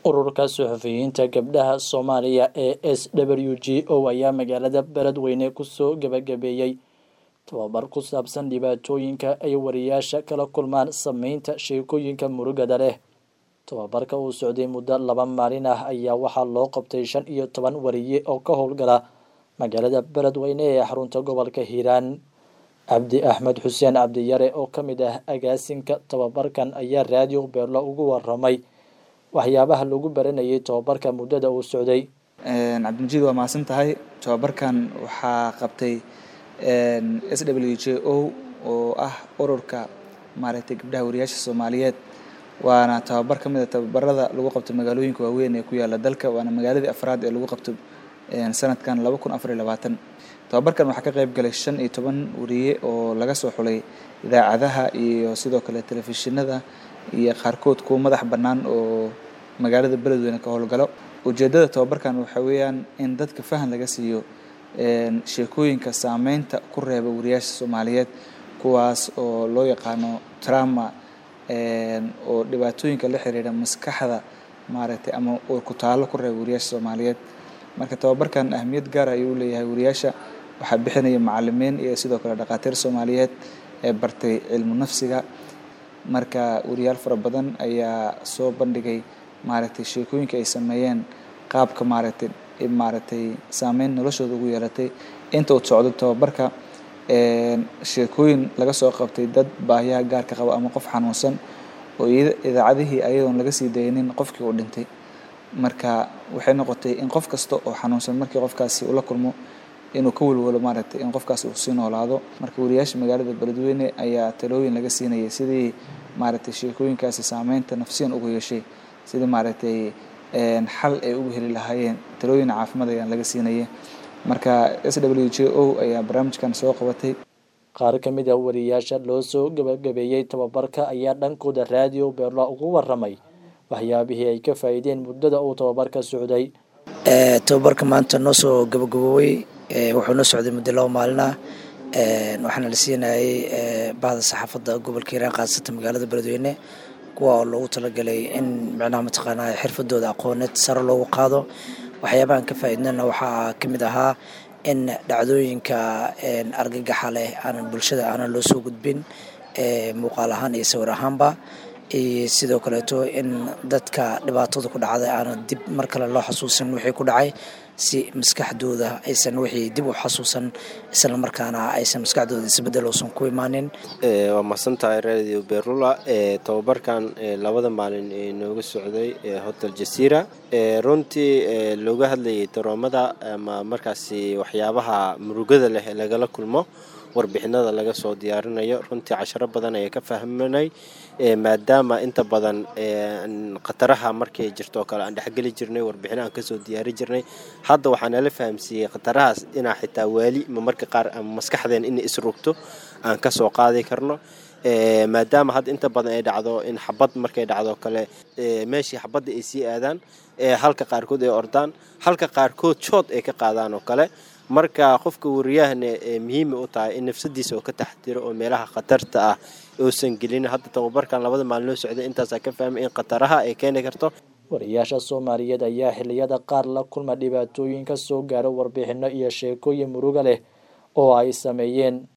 ururka suxufiyiinta gabdhaha soomaaliya ee s w g o ayaa magaalada beledweyne kusoo gebagabeeyey tababar ku saabsan dhibaatooyinka ay wariyaasha kala kulmaan sameynta sheekooyinka murugada leh tababarka uu socday muddo laba maalin ah ayaa waxaa loo qabtay shan iyo toban wariye oo ka howlgala magaalada beledweyne ee xarunta gobolka hiiraan cabdi axmed xuseen cabdiyare oo ka mid ah agaasinka tababarkan ayaa raadiyo beerlo ugu waramay waxyaabaha lagu baranayay tababarka muddada uu socday cabdimajid waa mahadsan tahay tababarkan waxaa qabtay s w j o oo ah ururka maaragtay gabdhaha wariyaasha soomaaliyeed waana tababar ka mid a tababarada lagu qabto magaalooyinka waaweyn ee ku yaala dalka waana magaaladii afraad ee lagu qabto sanadkan laba kun afar iyo labaatan tababarkan waxaa ka qayb galay shan iyo toban wariye oo laga soo xulay idaacadaha iyo sidoo kale telefishinada iyo qaarkood kuwa madax bannaan oo magaalada beledweyne ka howlgalo ujeeddada tababarkan waxaa weeyaan in dadka fahan laga siiyo sheekooyinka saameynta ku reeba wariyaasha soomaaliyeed kuwaas oo loo yaqaano trauma oo dhibaatooyinka la xiriira maskaxda maaragtay ama ku taalo ku reeba wariyaasha soomaaliyeed marka tababarkan ahmiyad gaar ayuu leeyahay wariyaasha waxaa bixinaya macalimiin iyo sidoo kale dhakhaatiir soomaaliyeed ee bartay cilmu nafsiga marka wariyaal fara badan ayaa soo bandhigay maaragtay sheekooyinka ay sameeyeen qaabka maaragtay maaragtay saameyn noloshooda ugu yeelatay inta uu socdo tababarka sheekooyin laga soo qabtay dad baahiyaha gaarka qaba ama qof xanuunsan oo idaacadihii ayadoon laga sii daynin qofkii uu dhintay marka waxay noqotay in qof kasta oo xanuunsan markii qofkaasi ula kulmo inuu ka welwelo maaragtay in qofkaasi uu sii noolaado marka wariyaasha magaalada beledweyne ayaa talooyin laga siinayay sidii maaragtay sheekooyinkaasi saameynta nafsiyan ugu yeeshay sidii maaragtay xal ay ugu heli lahaayeen talooyin caafimaad ayaan laga siinaya marka s w j o ayaa barnaamijkan soo qabatay qaar ka mid a wariyaasha loo soo gabagabeeyey tababarka ayaa dhankooda raadiyo beerlo ugu waramay waxyaabihii ay ka faa'iideen muddada uu tababarka socday tababarka maanta noo soo gabagaboobay wuxuu noo socday muddo laba maalin ah waxaana la siinayay bahda saxaafadda gobolka hiiraan khaasatan magaalada beledweyne kuwa oo loogu talagalay in micnaha mataqaanaa xirfadooda aqooneed sare loogu qaado waxyaabahan ka faa'iidnana waxaa ka mid ahaa in dhacdooyinka argagaxa leh aanan bulshada aanan loo soo gudbin muuqaal ahaan iyo sawir ahaanba iyo sidoo kaleeto in dadka dhibaatada ku dhacday aanan dib mar kale loo xasuusin wixii ku dhacay si maskaxdooda aysan wixii dib u xasuusan isla markaana aysan maskaxdooda isbedel uusan ku imaanin waa mahadsan tahay radio berula tababarkan labada maalin ee nooga socday hotel jasiira runtii looga hadlayay daroomada ama markaasi waxyaabaha murugada leh ee lagala kulmo warbixinada laga soo diyaarinayo runtii casharo badan ayaa ka fahmanay maadaama inta badan khataraha markay jirto oo kale aan dhexgeli jirnay warbixino aan kasoo diyaari jirnay hadda waxaa nala fahamsiiyey khatarahaas inaa xitaa waali ma marka qaar ama maskaxdeen in isrugto aan kasoo qaadi karno maadaama hadda inta badan ay dhacdo in xabad markay dhacdo kale meeshii xabadda ay sii aadaan halka qaarkood ay ordaan halka qaarkood jood ay ka qaadaan oo kale marka qofka wariyahana muhiima u tahay in nafsadiisa oo ka taxdiro oo meelaha khatarta ah uusan gelin hadda tababarkan labada maalin loo socday intaasaa ka fahmay in khataraha ay keeni karto wariyaasha soomaaliyeed ayaa xilliyada qaar la kulma dhibaatooyin ka soo gaaro warbixino iyo sheekooyin muruga leh oo ay sameeyeen